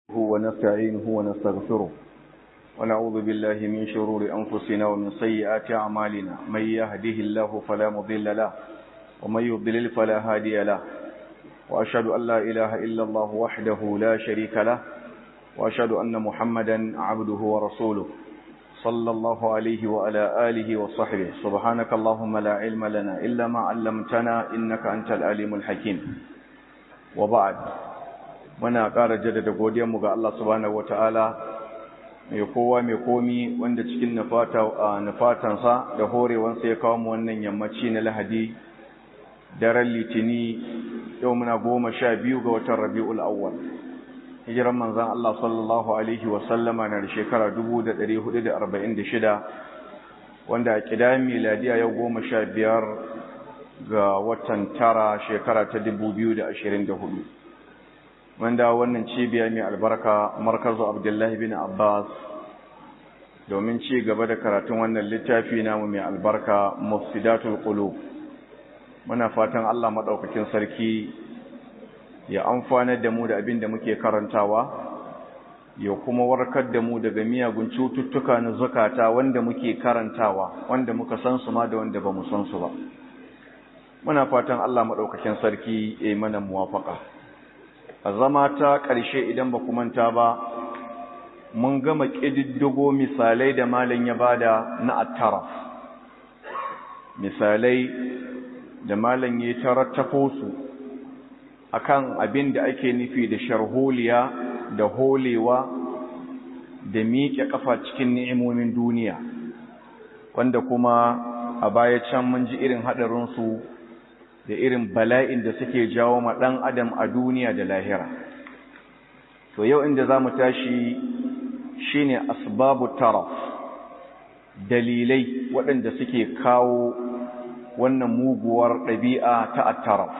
ونستعينه ونستغفره ونعوذ بالله من شرور أنفسنا ومن سيئات أعمالنا من يهده الله فلا مضل له ومن يضلل فلا هادي له وأشهد أن لا إله إلا الله وحده لا شريك له وأشهد أن محمدا عبده ورسوله صلى الله عليه وعلى آله وصحبه سبحانك اللهم لا علم لنا إلا ما علمتنا إنك أنت العليم الحكيم وبعد muna ƙara jaddada godiyarmu ga Allah subhanahu wata'ala mai kowa mai komi wanda cikin nufatansa da horewansa ya kawo mu wannan yammaci na lahadi daren litini yau muna goma sha biyu ga watan rabi'ul awwal hijiran manzan Allah sallallahu alaihi wasallama na da shekara 1446 wanda a ƙidayen miladiya yau goma sha biyar ga watan tara shekara ta 2024 wanda wannan cibiya mai albarka markazu abdullahi bin abbas domin ci gaba da karatun wannan littafi namu mai albarka mufsidatul qulub muna fatan Allah madaukakin sarki ya amfana da mu da abin da muke karantawa ya kuma warkar da mu daga miyagun cututtuka na zakata wanda muke karantawa wanda muka san su ma da wanda bamu san su ba muna fatan Allah madaukakin sarki ya yi mana muwafaka a zama ta ƙarshe idan ba ku manta ba mun gama ƙididdigo misalai da malin ya bada na attara misalai da malin ya tarattafo su akan abin da ake nufi da sharholiya da holewa da miƙe ƙafa cikin ni'imomin duniya wanda kuma a baya can mun ji irin haɗarinsu da irin bala'in da suke jawo ma ɗan adam a duniya da lahira to yau inda za mu tashi shine asbabu taraf dalilai waɗanda suke kawo wannan muguwar ɗabi'a ta attaraf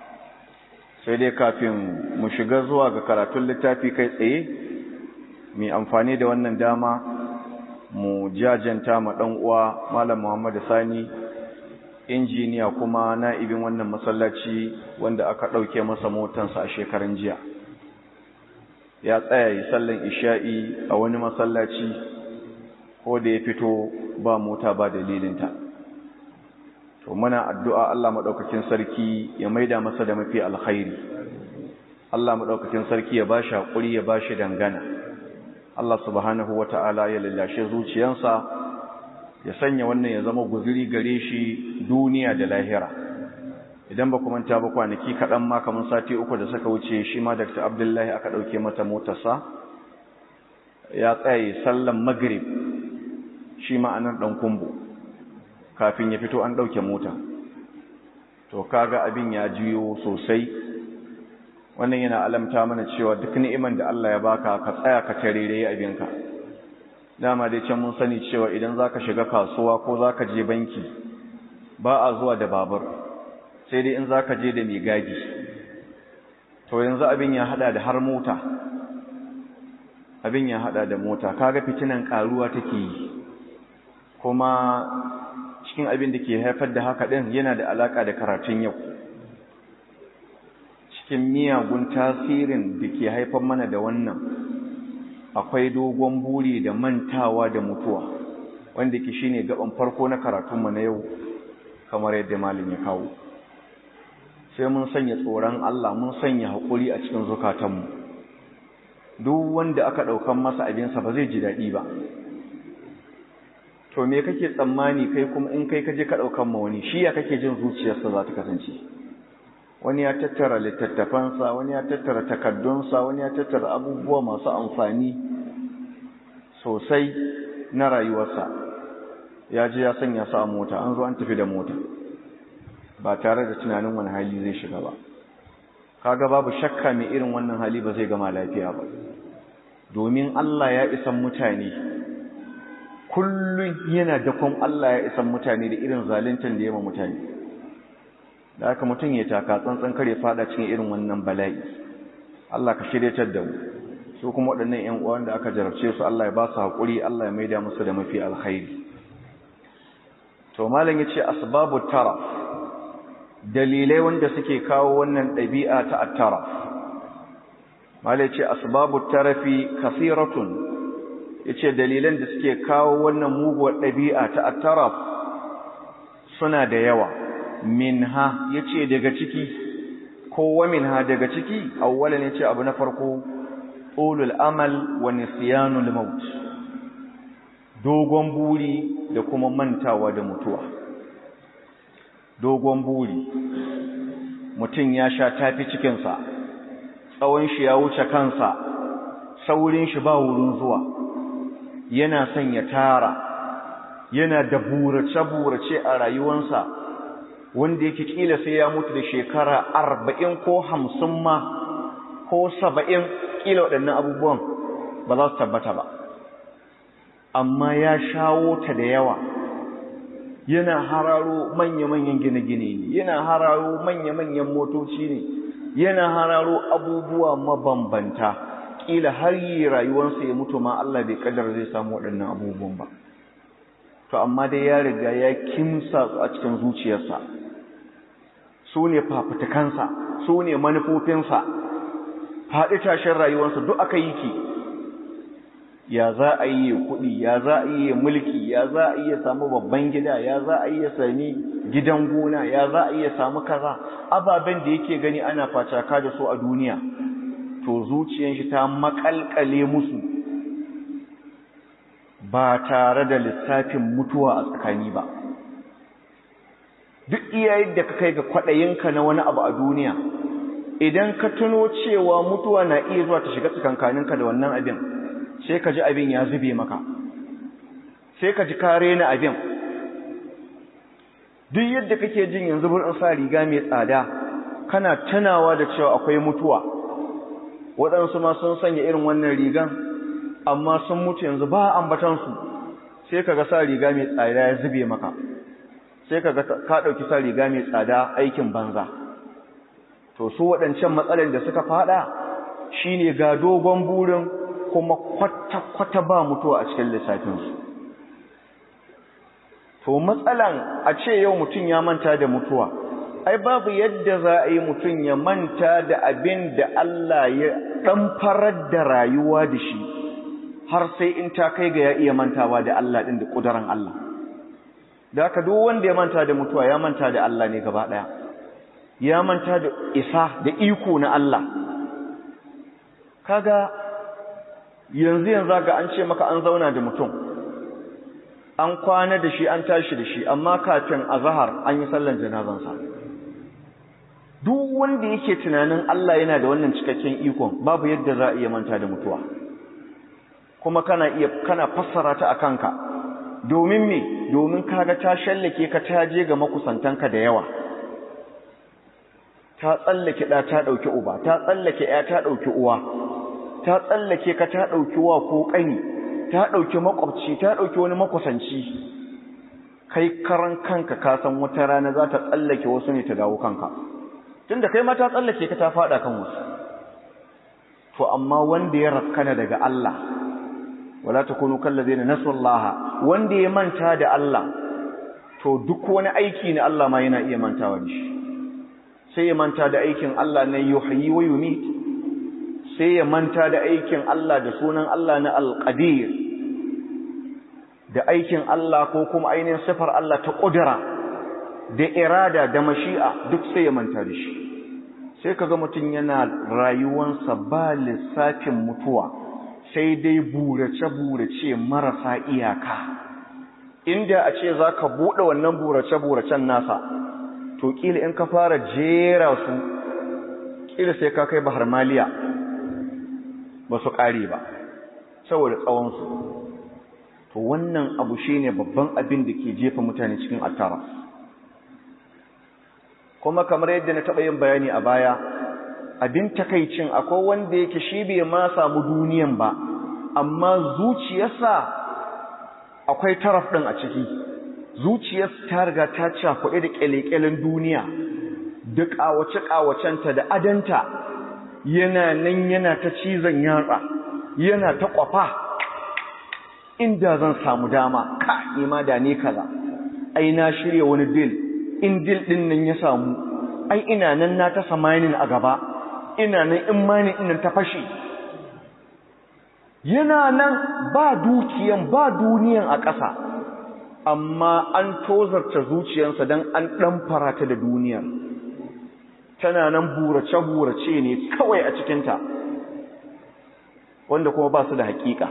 sai dai kafin mu shiga zuwa ga karatun littafi kai tsaye mai amfani da wannan dama mu jajanta ma ɗan uwa malam muhammadu sani injiniya kuma na'ibin wannan masallaci wanda aka ɗauke masa motansa a shekaran jiya ya tsaya yi sallan isha'i a wani masallaci ko da ya fito ba mota ba dalilinta to muna addu'a Allah maɗaukakin sarki ya maida masa da mafi alkhairi Allah maɗaukakin sarki ya bashi haƙuri ya bashi dangana Allah subhanahu wata'ala ya lallashe zuciyansa ya sanya wannan ya zama guzuri gare shi duniya da lahira idan ba kuma ta ba kwanaki kaɗan ma kamar sati uku da suka wuce shi ma dr abdullahi aka ɗauke mata motarsa ya tsaye sallan magrib shi ma anan ɗan kumbu kafin ya fito an ɗauke mota to kaga abin ya juyo sosai wannan yana alamta mana cewa duk ni'iman da Allah ya baka ka tsaya ka tarere abinka dama dai can mun sani cewa idan zaka shiga kasuwa ko zaka je banki ba a zuwa da babur sai dai in zaka je da mai gadi to yanzu abin ya hada da har mota abin ya hada da mota kaga fitinan karuwa take yi kuma cikin abin da ke haifar da haka din yana da alaka da karatun yau cikin miyagun tasirin da ke haifar mana da wannan akwai dogon buri da mantawa da mutuwa wanda ke shine gaban farko na karatunmu na yau kamar yadda malin ya kawo sai mun sanya tsoron Allah mun sanya haƙuri a cikin zukatanmu duk wanda aka ɗaukan masa abinsa ba zai ji daɗi ba to me kake tsammani kai kuma in kai kaje ka ɗaukan ma wani shi ya kake jin zuciyarsa za ta kasance wani ya tattara littattafansa wani ya tattara takaddunsa wani ya tattara abubuwa masu amfani sosai na rayuwarsa ya je ya sanya su a mota an zo an tafi da mota ba tare da tunanin wani hali zai shiga ba kaga babu shakka mai irin wannan hali ba zai gama lafiya ba domin Allah ya isan mutane kullum yana dakon Allah ya isan mutane da irin zaluntan da yawa mutane da aka mutum ya taka tsantsan kare fada cikin irin wannan bala'i Allah ka shiryatar da mu su kuma waɗannan ƴan uwan da aka jarabce su Allah ya ba su haƙuri Allah ya maida musu da mafi alkhairi to malam yace asbabu tara dalilai wanda suke kawo wannan ɗabi'a ta attara malai ce asbabu tarafi kasiratun yace dalilan da suke kawo wannan muguwar ɗabi'a ta at-taraf suna da yawa minha yace daga ciki kowa minha daga ciki awwalan yace abu na farko ulul amal wa nisyanul maut dogon buri da kuma mantawa da mutuwa dogon buri mutum ya sha tafi cikinsa tsawon shi ya wuce kansa saurin shi ba wurin zuwa yana son ya tara yana da burace-burace a rayuwansa wanda yake kila sai ya mutu da shekara arba'in ko hamsin ma ko saba'in kila waɗannan abubuwan ba za su tabbata ba amma ya shawo ta da yawa yana hararo manya-manyan gine-gine ne yana hararo manya-manyan motoci ne yana hararo abubuwa mabambanta kila har yi rayuwarsa ya mutu ma Allah bai kadar zai samu waɗannan abubuwan ba to amma dai ya riga ya kimsa a cikin zuciyarsa su ne fafutukansa su ne manufofinsa faɗi tashin rayuwarsa duk aka yi ki ya za a yi kuɗi ya za a yi mulki ya za a iya samu babban gida ya za a iya sami gidan gona ya za a iya samu kaza ababen da yake gani ana facaka da su a duniya to zuciyar shi ta makalkale musu ba tare da lissafin mutuwa a tsakani ba duk iya yadda ka kai ga kwaɗayinka na wani abu a duniya idan ka tuno cewa mutuwa na iya zuwa ta shiga tsakankaninka da wannan abin sai ka ji abin ya zube maka sai ka ji kare na abin duk yadda kake jin yanzu burin sa riga mai tsada kana tunawa da cewa akwai mutuwa waɗansu ma sun sanya irin wannan rigan amma sun mutu yanzu ba ambatansu sai ka ga sa riga mai tsada ya zube maka sai ka ga ka ɗauki sa riga mai tsada aikin banza to su waɗancan matsalar da suka faɗa shine ga dogon burin kuma kwata-kwata ba mutuwa a cikin lissafinsu to matsalan a ce yau mutum ya manta da mutuwa ai babu yadda za a yi mutum ya manta da abin da Allah ya ɗan farar da rayuwa da shi har sai in ta kai ga ya iya mantawa da Allah ɗin da ƙudurin Allah da haka duk wanda ya manta da mutuwa ya manta da Allah ne gaba ɗaya ya manta da isa da iko na Allah kaga yanzu yanzu ga an ce maka an zauna da mutum an kwana da shi an tashi da shi amma kafin azhar an yi sallan janazansa duk wanda yake tunanin Allah yana da wannan cikakken ikon babu yadda za a iya manta da mutuwa kuma kana iya kana fassara ta akanka domin me domin kaga ta shallake ka ta je ga makusantanka da yawa ta tsallake da ta dauki uba ta tsallake ya ta dauki uwa ta tsallake ka ta ɗauki wa ko ƙani ta ɗauki makwabci ta ɗauki wani makusanci kai karan kanka ka san wata rana za ta tsallake wasu ne ta dawo kanka tunda kai ma ta tsallake ka ta faɗa kan wasu to amma wanda ya rakkana daga Allah wala takunu kallazina nasullaha wanda ya manta da Allah to duk wani aiki na Allah ma yana iya mantawa da shi sai ya manta da aikin Allah na yuhyi wa yumit sai ya manta da aikin Allah da sunan Allah na alƙadir da aikin Allah ko kuma ainihin sifar Allah ta ƙudura da irada da mashi'a duk sai ya manta da shi sai kaga mutum yana rayuwansa ba lissafin mutuwa sai dai burace-burace marasa iyaka inda a ce za ka buɗe wannan burace-buracen nasa to ƙila in ka fara jera su ƙila sai ka kai bahar maliya ba su ƙare ba saboda tsawonsu to wannan abu shi ne babban abin da ke jefa mutane cikin attara kuma kamar yadda na taɓa yin bayani a baya abin takaicin akwai wanda yake shi bai ma samu duniyan ba amma zuciyarsa akwai taraf ɗin a ciki zuciyarsa ta riga ta cakuɗe da ƙyale-ƙyalen duniya da ƙawace-ƙawacenta da adanta yana nan yana ta cizon yatsa yana ta kwafa inda zan samu dama ka nima da ne kaza ai na shirya wani dil in dil din nan ya samu ai ina nan na ta samanin a gaba ina nan in mani ina ta fashe yana nan ba dukiyan ba duniyan a ƙasa amma an tozarta zuciyarsa don an ɗan farata da duniyar tana nan burace-burace ne kawai a cikinta wanda kuma ba su da haƙiƙa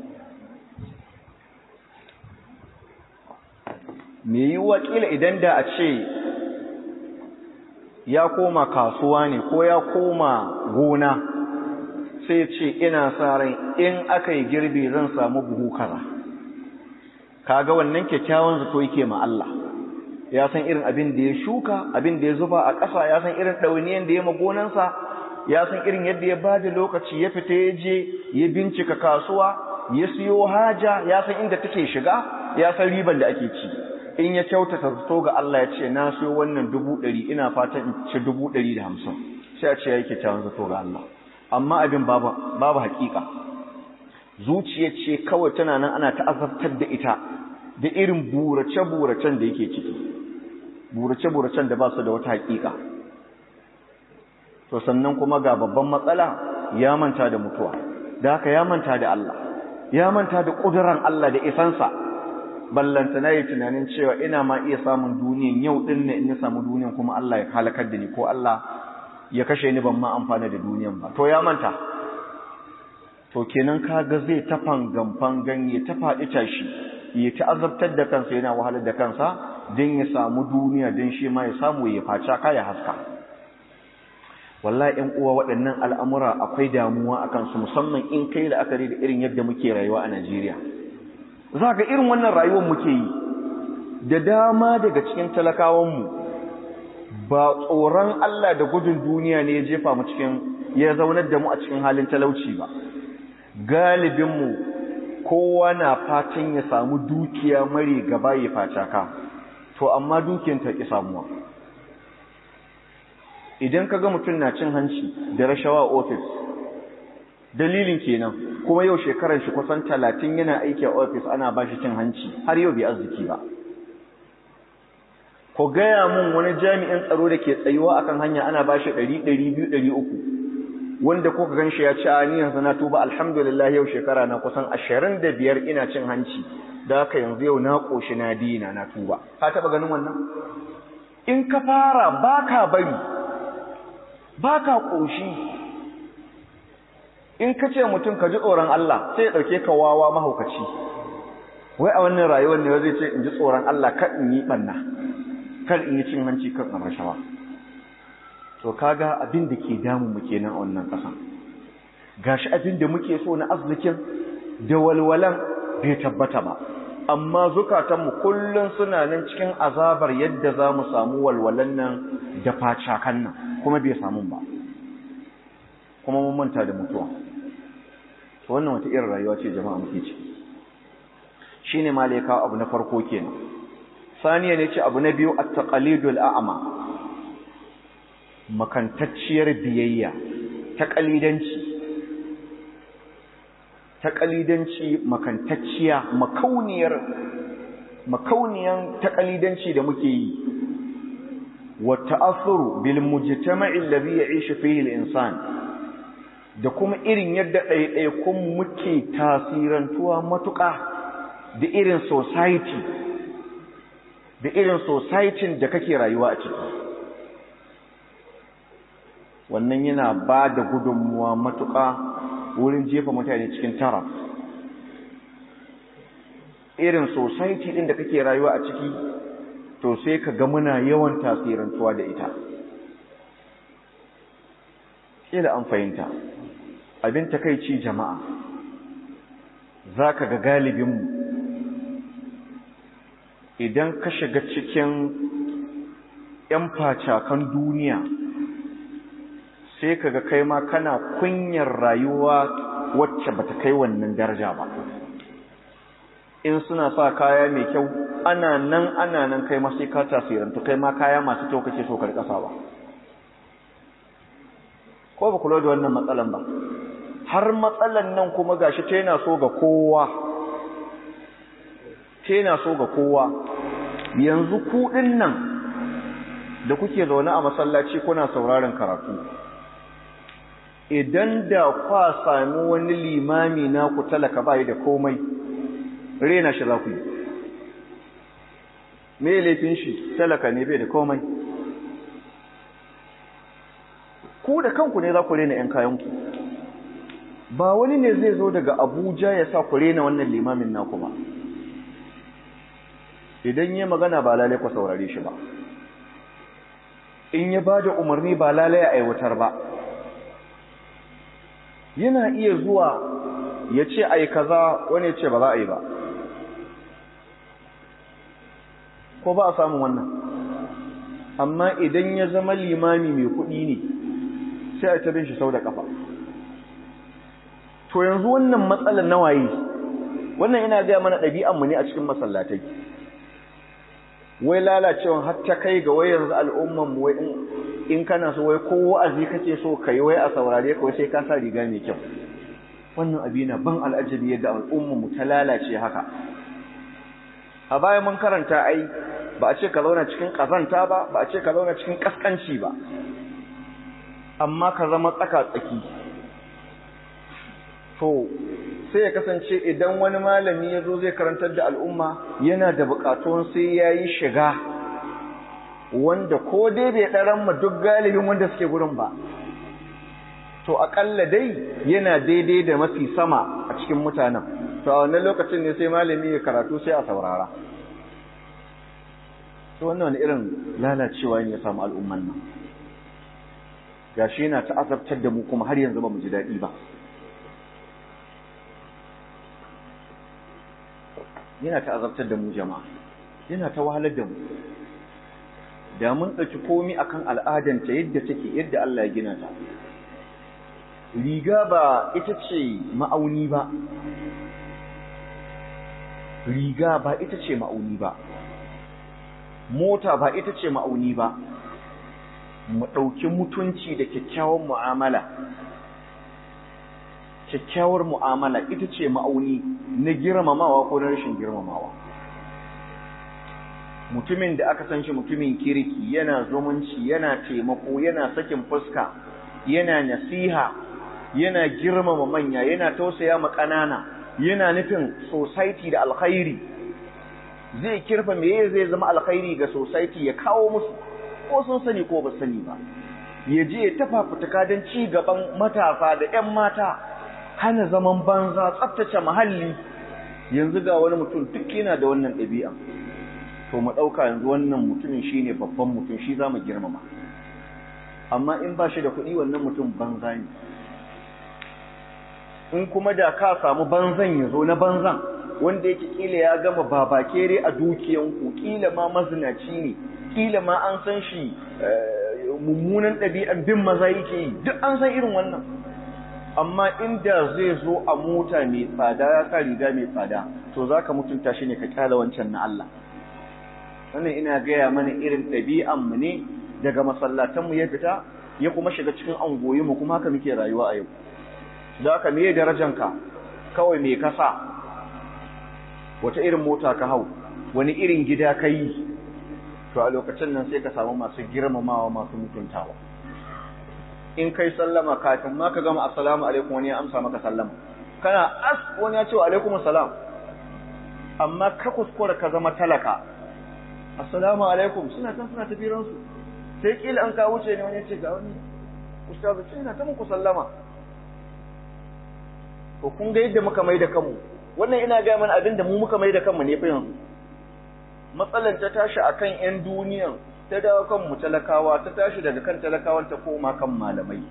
me yi wakila idan da a ce ya koma kasuwa ne ko ya koma gona sai ce ina sa ran in aka yi girbi zan samu buhu kaza kaga wannan kyakkyawan zato yake ma Allah ya san irin abin da ya shuka abin da ya zuba a ƙasa ya san irin ɗauniyan da ya ma gonansa ya san irin yadda ya ba da lokaci ya fita ya je ya bincika kasuwa ya siyo haja ya san inda take shiga ya san riban da ake ci in ya kyautata zato ga Allah ya ce na siyo wannan dubu ɗari ina fatan in ci dubu ɗari da hamsin sai a ce ya yi kyakkyawan zato ga Allah amma abin babu babu haƙiƙa zuciya ce kawai tana nan ana ta'azabtar da ita da irin burace-buracen da yake ciki burace-buracen da ba su da wata haƙiƙa to sannan kuma ga babban matsala ya manta da mutuwa da haka ya manta da Allah ya manta da ƙuduran Allah da isansa ballanta na yi tunanin cewa ina ma iya samun duniyan yau ɗin ne in ya samu duniyan kuma Allah ya halakar da ni ko Allah ya kashe ni ban ma amfana da duniyan ba to ya manta to kenan kaga zai ta fangan ganye ta faɗi tashi ya ta azabtar da kansa yana wahalar da kansa don ya samu duniya don shi ma ya samu ya faca ka ya haska wallahi ƴan uwa waɗannan al'amura akwai damuwa a kansu musamman in kai la'akari da irin yadda muke rayuwa a Najeriya za ga irin wannan rayuwar muke yi da dama daga cikin talakawanmu ba tsoron Allah da gudun duniya ne ya jefa mu cikin ya zaunar da mu a cikin halin talauci ba galibinmu kowa na fatan ya samu dukiya mare gaba ya facaka to amma dukiyar ta ki samuwa idan ka ga mutum na cin hanci da rashawa ofis dalilin kenan kuma yau shekarar shi kusan talatin yana aiki a ofis ana ba shi cin hanci har yau bai arziki ba ko gaya mun wani jami'in tsaro da ke tsayuwa akan hanya ana ba shi ɗari ɗari biyu ɗari uku wanda kuka gan shi ya ci a ni yanzu na tuba alhamdulillah yau shekara na kusan ashirin da biyar ina cin hanci da haka yanzu yau na ƙoshi na dina na tuba ka taɓa ganin wannan in ka fara ba ka bari ba ka ƙoshi in ka ce mutum ka ji tsoron Allah sai ya ɗauke ka wawa mahaukaci wai a wannan rayuwar ne zai ce in ji tsoron Allah kan in yi ɓanna kan in yi cin hanci kan in rashawa to kaga abin da ke damu mu kenan a wannan ƙasa gashi abin da muke so na arzikin da walwalan bai tabbata ba amma zukatanmu kullum suna nan cikin azabar yadda za mu samu walwalan nan da facakan nan kuma bai samu ba kuma mun manta da mutuwa to wannan wata irin rayuwa ce jama'a muke ci shine malaika abu na farko kenan saniya ne ce abu na biyu at-taqalidul a'ma makantacciyar biyayya ta kalidanci ta kalidanci makantacciya makauniyar makauniyan ta kalidanci da muke yi wa ta'athuru bil mujtama'i alladhi ya'ishu fihi al-insan da kuma irin yadda ɗaiɗaikun muke tasirantuwa matuƙa da irin society da irin society da kake rayuwa a ciki wannan yana ba da gudunmuwa matuƙa wurin jefa mutane cikin tara irin society ɗin da kake rayuwa a ciki to sai ka ga muna yawan tasirantuwa da ita ƙila an fahimta abin takaici jama'a za ka ga galibinmu idan ka shiga cikin ‘yan facakan duniya sai ka ga kai ma kana kunyar rayuwa wacce bata kai wannan daraja ba in suna sa kaya mai kyau ana nan ana nan kai ma sai ka tasirantu kai ma kaya masu kyau kake so karkasawa ko ba kula da wannan matsalan ba har matsalan nan kuma gashi ta yana so ga kowa ta yana so ga kowa yanzu ku nan da kuke zaune a masallaci kuna sauraron karatu idan da kwa sami wani limami na ku talaka bai da komai rena shi za ku yi me laifin shi talaka ne bai da komai ku da kanku ne za ku rena 'yan kayanku ba wani ne zai zo daga abuja ya sa ku rena wannan limamin naku ba idan yi magana ba lalai ku saurare shi ba in ya ba da umarni ba lalai ya aiwatar ba yana iya zuwa ya ce ai kaza wani ya ce ba za a yi ba ko ba a samun wannan amma idan ya zama limami mai kuɗi ne sai a tabin shi sau da ƙafa to yanzu wannan matsalar nawaye wannan ina gaya mana ɗabi'anmu ne a cikin masallatai wai lalacewan har ta kai ga wai yanzu al'umman wai in kana so wai ko wa'azi kake so kai wai a saurare ka wai sai ka sa riga mai kyau wannan abi na ban al'ajabi yadda al'umman mu ta lalace haka a baya mun karanta ai ba a ce ka zauna cikin kazanta ba ba a ce ka zauna cikin kaskanci ba amma ka zama tsaka tsaki to sai ya kasance idan wani malami ya zo zai karantar da al'umma yana da bukatun sai ya yi shiga wanda ko dai bai ɗaran ma duk galibin wanda suke gurin ba to aƙalla dai yana daidai da mafi sama a cikin mutanen to a wannan lokacin ne sai malami ya karatu sai a saurara to wannan wani irin lalacewa ne ya samu al'umman nan gashi yana ta azabtar da mu kuma har yanzu ba mu ji daɗi ba yana ta azabtar da mu jama'a yana ta wahalar da mu da mun ɗauki komi akan al'adanta yadda take yadda Allah ya gina ta riga ba ita ce ma'auni ba riga ba ita ce ma'auni ba mota ba ita ce ma'auni ba mu ɗauki mutunci da kyakkyawan mu'amala kyakkyawar mu'amala ita ce ma'auni na girmamawa ko na rashin girmamawa mutumin da aka san shi mutumin kirki yana zumunci yana taimako yana sakin fuska yana nasiha yana girmama manya yana tausaya ma ƙanana yana nufin society da alkhairi zai kirfa meye zai zama alkhairi ga society ya kawo musu ko sun sani ko ba sani ba ya je ya tafa fituka don ci gaban matasa da 'yan mata hana zaman banza tsaftace muhalli yanzu ga wani mutum duk yana da wannan ɗabi'a to mu ɗauka yanzu wannan mutumin shine babban mutum shi za mu girmama amma in ba shi da kuɗi wannan mutum banza ne in kuma da ka samu banzan ya zo na banzan wanda yake kila ya gama babakere a dukiyanku kila ma mazinaci ne kila ma an san shi mummunan ɗabi'an bin maza yake yi duk an san irin wannan amma inda zai zo a mota mai tsada ya sa riga mai tsada to za ka mutunta shi ne ka kyala wancan na Allah wannan ina gaya mana irin ɗabi'anmu ne daga masallatanmu ya fita ya kuma shiga cikin angoyinmu kuma haka muke rayuwa a yau da haka me darajanka kawai me kasa wata irin mota ka hau wani irin gida ka yi to a lokacin nan sai ka samu masu girmamawa masu mutuntawa in kai sallama kafin ma ka gama assalamu alaikum wani ya amsa maka sallama kana as wani ya ce wa alaikum assalam amma ka kuskura ka zama talaka assalamu alaikum suna kan suna tafiran su sai kila an ka wuce ne wani ya ce ga wani ustazu ce ina ta muku sallama to kun ga yadda muka mai da kanmu wannan ina ga mana abin da mu muka mai da kanmu ne fa yanzu matsalar ta tashi akan yan duniyan ta dawo kan mu talakawa ta tashi daga kan talakawan ta koma kan malamai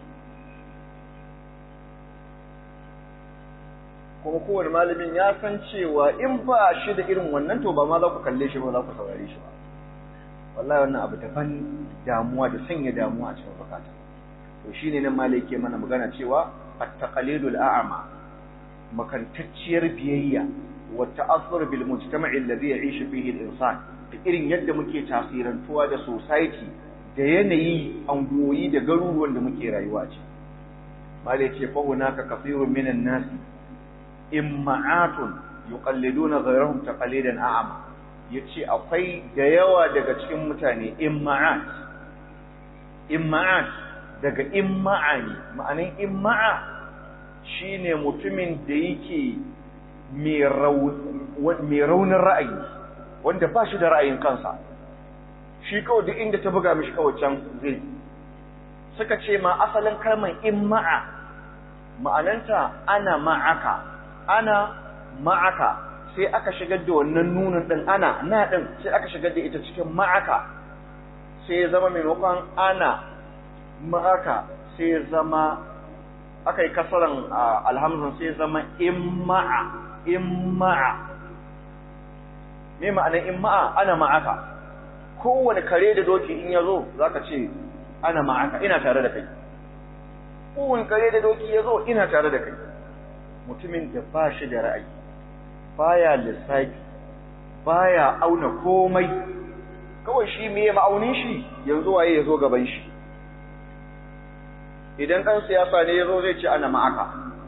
kuma kowane malamin ya san cewa in ba shi da irin wannan to ba ma za ku kalle shi ba za ku saurare shi ba wallahi wannan abu daban damuwa da sanya damuwa a cikin zakata to shine nan malai ke mana magana cewa at-taqlidul a'ma makantacciyar biyayya wa ta'assur bil mujtama'i alladhi ya'ishu fihi al-insan da irin yadda muke tasirantuwa da society da yanayi angoyi da garuruwan da muke rayuwa ce malai ce fa hunaka kathirun minan nas imma'atun yuqalliduna ghayrahum taqlidan a'ma yace akwai da yawa daga cikin mutane imma'at imma'at daga imma'a ne ma'anin imma'a shine mutumin da yake mai raunin ra'ayi wanda ba shi da ra'ayin kansa shi kawai duk inda ta buga mishi kawai can zai suka ce ma asalin kalmar imma'a ma'ananta ana ma'aka ana ma'aka sai aka shigar da wannan nunin din ana na din sai aka shigar da ita cikin ma'aka sai ya zama maimakon ana ma'aka sai ya zama aka yi kasaran alhamzun sai ya zama imma'a imma'a me ma'anar imma'a ana ma'aka kowane kare da doki in ya zo za ka ce ana ma'aka ina tare da kai kowane kare da doki ya zo ina tare da kai mutumin da ba shi da ra'ayi baya lissafi baya auna komai kawai shi me ma'aunin shi yanzu waye ya zo gaban shi idan ɗan siyasa ne ya zo zai ce ana ma'aka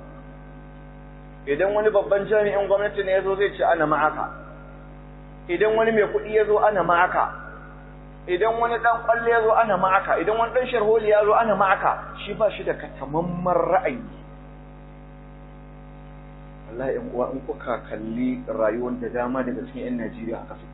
idan wani babban jami'in gwamnati ne ya zo zai ce ana ma'aka idan wani mai kuɗi ya zo ana ma'aka idan wani ɗan ƙwallo ya zo ana ma'aka idan wani ɗan sharholi ya zo ana ma'aka shi ba shi da katamamman ra'ayi Allah in uwa in kuka kalli rayuwar da dama daga cikin 'yan Najeriya haka su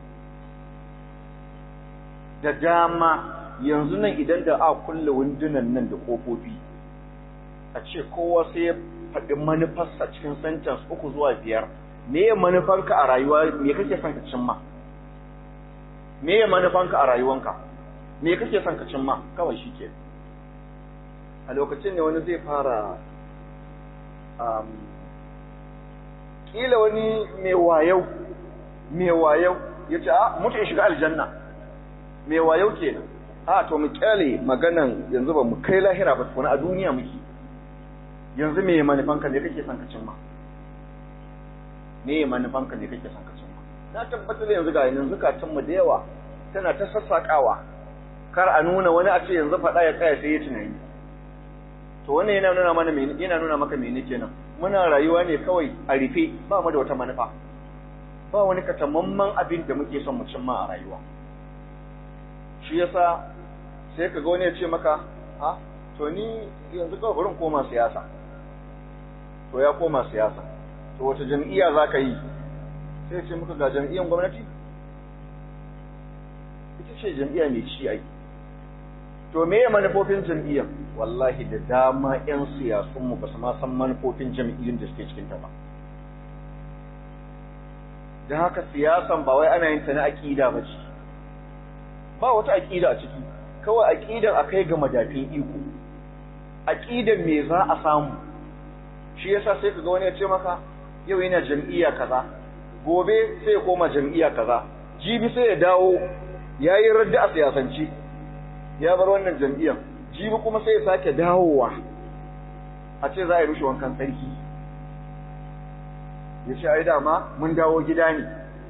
da dama yanzu nan idan da a kulle windunan nan da ƙofofi a ce kowa sai ya faɗi manufarsa cikin sentence uku zuwa biyar me ya manufanka a rayuwa me kake son ka cimma me ya manufanka a rayuwanka me kake son ka cimma kawai shi ke a lokacin ne wani zai fara um, kila wani mai wayau mai wayau ya ce a mutu in shiga aljanna mai wayau kenan a to mu kyale maganan yanzu ba mu kai lahira ba tukuna a duniya muke yanzu me manufanka ne kake son ka cimma me manufanka ne kake son ka cimma na tabbatar yanzu ga yanzu zukatan mu da yawa tana ta sassakawa kar a nuna wani a ce yanzu faɗa ya tsaya sai ya tunani to wannan yana nuna mana me yana nuna maka mene kenan muna rayuwa ne kawai a rufe ba mu da wata manufa ba wani katamamman abin da muke son mu cimma a rayuwa shi yasa sai ka ga wani ya ce maka ha to ni yanzu kawai bari koma siyasa to ya koma siyasa to wata jam'iyya za ka yi sai ce muka ga jam'iyyar gwamnati ita ce jam'iyya mai ci ai to me ya manufofin jam'iyyar wallahi da dama 'yan siyasunmu ba su ma san manufofin jam'iyyun da suke cikin ta ba don haka siyasan ba wai ana yin ta na aƙida ba ce ba wata aƙida a ciki kawai aƙidan a kai ga madafin iko aƙidan me za a samu shi yasa sai ka ga wani ya ce maka yau yana jam'iyya kaza gobe sai ya koma jam'iyya kaza jibi sai ya dawo ya yi radda a siyasanci ya bar wannan jam'iyyar jibi kuma sai ya sake dawowa a ce za a yi rushe wankan sarki ya ce ai dama mun dawo gida ne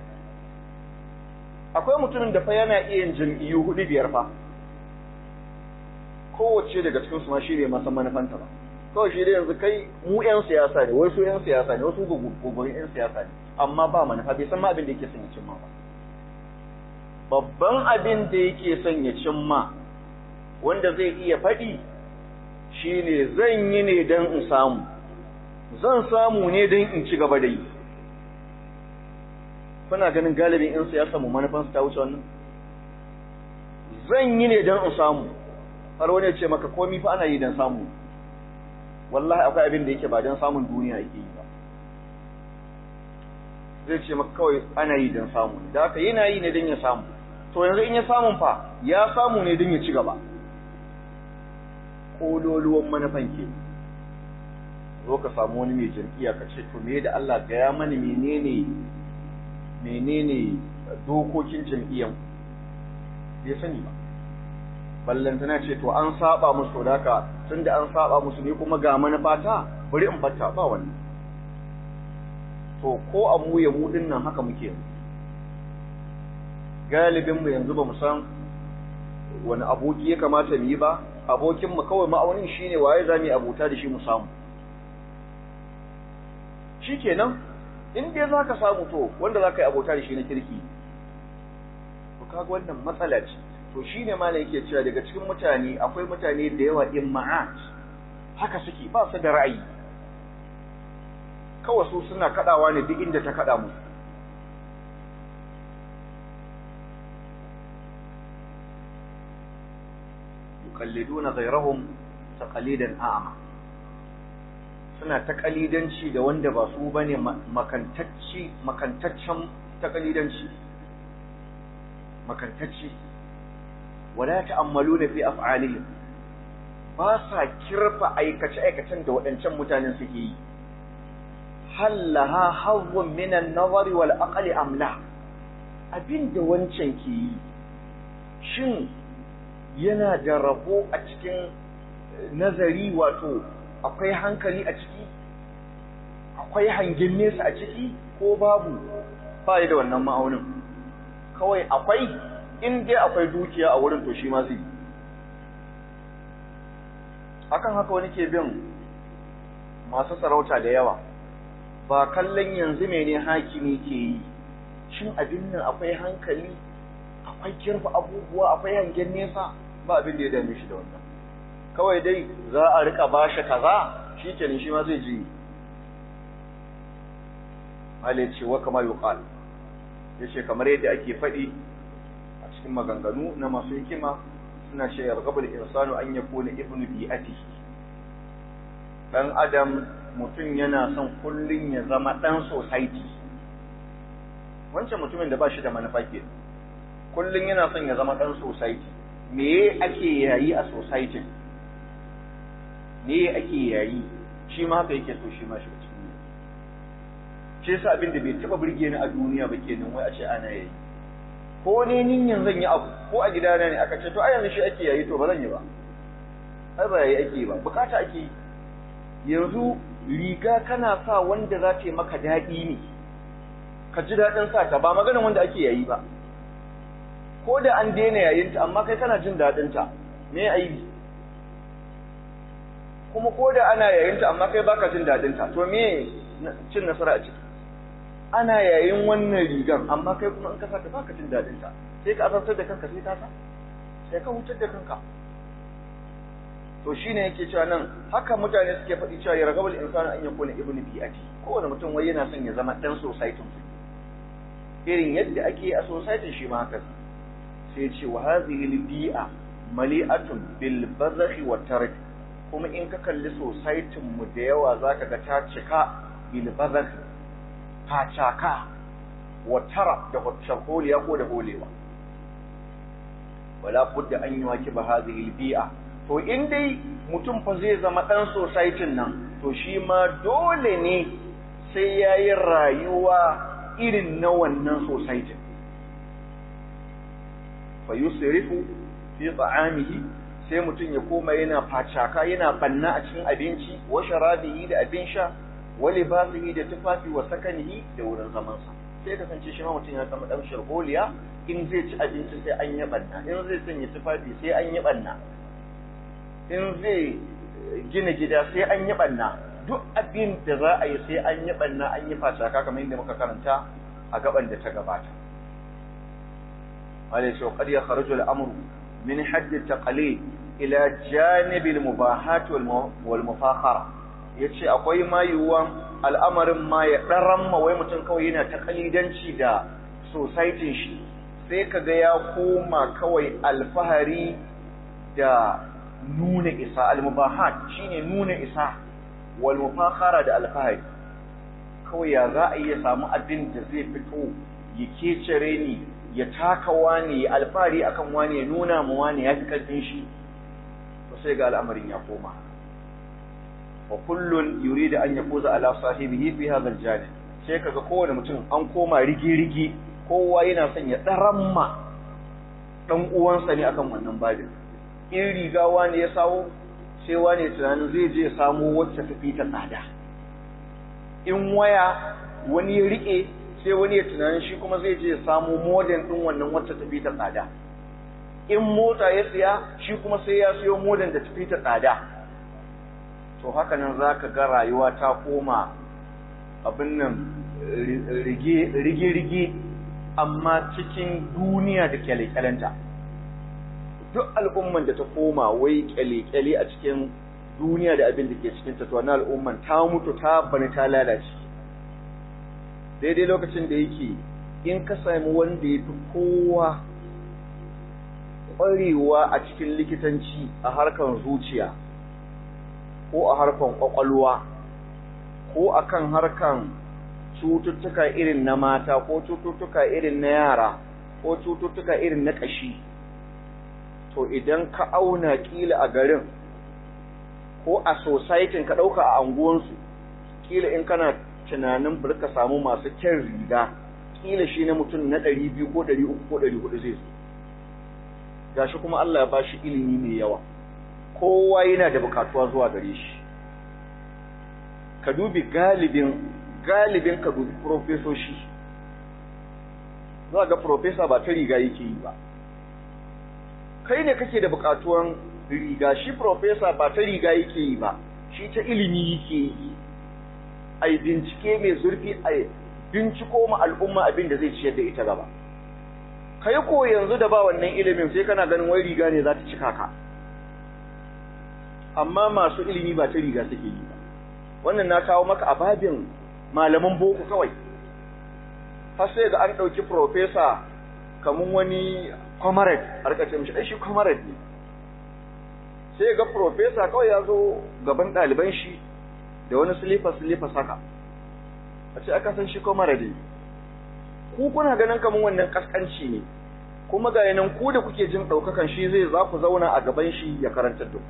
akwai mutumin da fa yana iya yin jam'iyyu hudu biyar fa kowace daga cikin su ma shi ne masa manufanta ba kawai shi dai yanzu kai mu yan siyasa ne wai su yan siyasa ne wasu gugurin yan siyasa ne amma ba manufa bai san ma abin da yake son ya cimma ba babban abin da yake son ya cimma wanda zai iya faɗi shine zan yi ne don in samu zan samu ne don in ci gaba da yi kuna ganin galibin yan siyasa mu manufansu ta wuce wannan zan yi ne don in samu har wani ya ce maka komi fa ana yi don samu wallahi akwai abin da yake ba don samun duniya yake yi ba zai ce maka kawai ana yi don samu da haka yana yi ne don ya samu to yanzu in ya samun fa ya samu ne don ya ci gaba ƙololuwan manufan ke zo ka samu wani mai jam'iyya ka ce to me da Allah gaya mani menene menene dokokin jam'iyyan bai sani ba ballantana ce to an saba musu da haka tunda an saba musu ne kuma ga manufata bari in batta ba wannan to ko a mu ya mu nan haka muke galibin mu yanzu ba mu san wani aboki ya kamata mu yi ba abokin mu kawai ma'aunin shine waye za mu yi abota da shi mu samu shikenan in dai zaka samu to wanda zaka yi abota da shi na kirki to kaga wannan matsala ce to to shine ma ne yake cewa daga cikin mutane akwai mutane da yawa imma'at haka suke ba su da ra'ayi kawai su suna kadawa ne duk inda ta kada musu yuqalliduna ghayrahum taqalidan a'ma suna taqalidanci da wanda ba su bane makantacci makantaccen taqalidanci makantacci wala ta'ammaluna fi af'alihim ba sa kirfa aikace aikacen da waɗancan mutanen suke yi hal laha hazzun min an-nazari wal aqli am la abinda wancan ke yi shin yana da rabo a cikin nazari wato akwai hankali a ciki akwai hangen nesa a ciki ko babu ba da wannan ma'aunin kawai akwai in dai akwai dukiya a wurin to shi ma zai akan haka wani ke bin masu sarauta da yawa ba kallon yanzu mene hakimi ke yi shin abin nan akwai hankali akwai kirfa abubuwa akwai hangen nesa ba abin da ya dame shi da wannan kawai dai za a rika bashi kaza shi kenan shi ma zai ji hali ce wa kama yuqal yace kamar yadda ake faɗi a cikin maganganu na masu hikima suna ce yargabul insanu an yakuna ibnu bi'ati dan adam mutum yana son kullun ya zama dan society wancan mutumin da ba shi da manufa ke kullun yana son ya zama dan society me ake yayi a society me ake yayi shi ma haka yake so shi ma shi cikin shi yasa abin da bai taba burge ni a duniya ba kenan wai a ce ana yayi ko ne ninyan zan yi abu ko a gidana ne aka ce to a yanzu shi ake yayi to ba zan yi ba ai ba yayi ake ba bukata ake yi yanzu riga kana sa wanda za ta yi maka daɗi ne ka ji daɗin sa ta ba maganin wanda ake yayi ba ko da an daina yayinta amma kai kana jin daɗin ta me aibi kuma ko da ana yayinta amma kai baka jin daɗin ta to me cin nasara a ciki ana yayin wannan rigan amma kai kuma in ka saka baka jin daɗin ta sai ka azabtar da kanka sai ka sa sai ka hutar da kanka to shine yake cewa nan haka mutane suke faɗi cewa ya ragabul insanu an yakuna ibnu bi'ati kowane mutum wai yana son ya zama dan society irin yadda ake a society shi ma haka sai ce wa hadhihi bi'a mali'atun bil bazakhi wa tark kuma in ka kalli society mu da yawa zaka ga ta cika bil bazakh ta caka wa tara da holiya ko da holewa wala budda an yuwakiba hadhihi bi'a to in dai mutum fa zai zama dan society nan to shi ma dole ne sai yayi rayuwa irin na wannan society fa yusrifu fi ta'amihi sai mutum ya koma yana facaka yana banna a cikin abinci wa sharabihi da abin sha wa libasihi da tufafi wa sakanihi da wurin zaman sa sai kasance shi ma mutum ya zama dan sharholiya in zai ci abinci sai an yi banna in zai sanya tufafi sai an yi banna in zai gina gida sai an yi banna duk abin da za a yi sai an yi banna an yi facaka kamar yadda muka karanta a gaban da ta gabata wale shi qad yakhruju al-amru min hadd at-taqlid ila janib al-mubahat wal mufakhara yace akwai ma yiwuwan al'amarin ma ya daran ma wai mutum kawai yana taqlidanci da society shi sai kaga ya koma kawai alfahari da nuna isa al-mubahat shine nuna isa wal mufakhara da alfahari kawai ya za a iya samu abin da zai fito ya kecere ni ya taka wani ya alfahari akan wani ya nuna mu wani ya fi karfin shi to sai ga al'amarin ya koma wa kullun yuridu an yafuza ala sahibihi fi hadha al-janib sai kaga kowane mutum an koma rigi-rigi kowa yana son ya daramma dan uwansa ne akan wannan babin in riga wani ya sawo sai wani tunanin zai je ya samo wacce ta fi ta tsada in waya wani ya rike sai wani ya tunanin shi kuma zai je ya samo modern din wannan wacce ta fi ta tsada in mota ya siya shi kuma sai ya siyo modern da ta fi ta tsada to haka nan za ka ga rayuwa ta koma abin nan rige-rige amma cikin duniya da kyale-kyalenta duk al'umman da ta koma wai kyale-kyale a cikin duniya da abin da ke cikin ta to wannan al'umman ta mutu ta bani ta lalace daidai lokacin da yake in ka sami wanda ya fi kowa ƙwarewa a cikin likitanci a harkar zuciya ko a harkar ƙwaƙwalwa ko a kan harkar cututtuka irin na mata ko cututtuka irin na yara ko cututtuka irin na ƙashi to idan ka auna ƙila a garin ko a societin ka ɗauka a anguwansu ƙila in kana tunanin bari ka samu masu kyan riga ƙila shi na mutum na ɗari biyu ko ɗari uku ko ɗari hudu zai zo gashi kuma Allah ya bashi ilimi mai yawa kowa yana da bukatuwa zuwa gare shi ka dubi galibin galibin ka dubi profesoshi za ga profesa ba ta riga yake yi ba kai ne kake da bukatuwan riga shi profesa ba ta riga yake yi ba shi ta ilimi yake yi ai bincike mai zurfi ai binciko ma al'umma abin da zai ciyar da ita gaba kai ko yanzu da ba wannan ilimin sai kana ganin wai riga ne za ta cika ka amma masu ilimi ba ta riga suke yi ba wannan na kawo maka ababin malaman boko kawai har sai ga an ɗauki profesa kamun wani comrade a rika ce mishi ai shi comrade ne sai ga profesa kawai ya zo gaban ɗaliban shi da wani silifa silifa saka a ce aka san shi comrade ne ku kuna ganin kamun wannan kaskanci ne kuma ga yanan ku da kuke jin ɗaukakan shi zai za ku zauna a gaban shi ya karantar da ku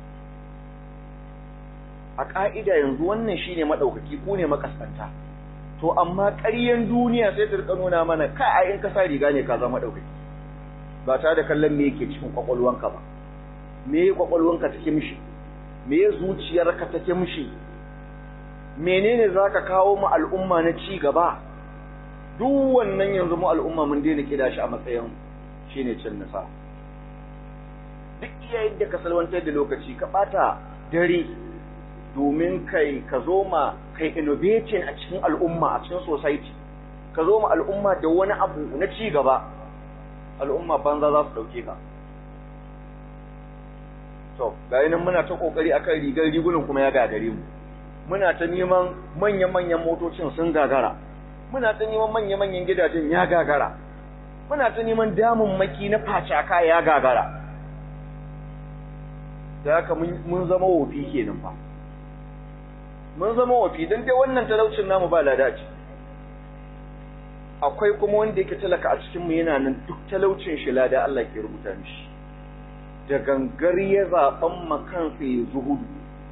a ƙa'ida yanzu wannan shi ne maɗaukaki ku ne makaskanta to amma ƙaryen duniya sai ta rika nuna mana ka a in ka sa riga ne ka zama maɗaukaki ba tare da kallon me yake cikin ƙwaƙwalwanka ba me ƙwaƙwalwanka take mishi me zuciyarka take mishi menene za ka kawo mu al'umma na ci gaba duk wannan yanzu mu al'umma mun daina kida shi a matsayin shine cin nasara duk iya yadda ka salwantar da lokaci ka bata dare domin kai ka zo ma kai innovating a cikin al'umma a cikin society ka zo ma al'umma da wani abu na ci gaba al'umma banza za su dauke ka to ga nan muna ta kokari akan rigar rigunan kuma ya gagare mu muna ta neman manya-manyan motocin sun gagara muna ta neman manya-manyan gidajen ya gagara muna ta neman maki na facaka ya gagara da haka mun zama wofi kenan fa mun zama wofi don dai wannan talaucin namu ba lada ce akwai kuma wanda yake talaka a cikinmu yana nan duk talaucin shi lada Allah ke rubuta mishi da gangar ya zaɓen makansa ya zuhudu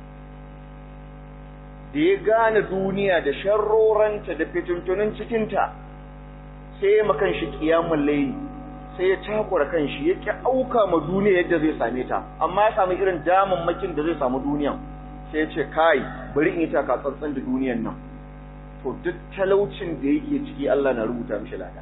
da ya gane duniya da sharroranta da fitintunin cikinta sai ya makan shi kiyamun layi sai ya takura kan shi ya ƙi auka ma duniya yadda zai same ta amma ya samu irin damammakin da zai samu duniyan sai ya ce kai bari in yi taka tsantsan da duniyan nan to duk talaucin da yake ciki Allah na rubuta mishi lada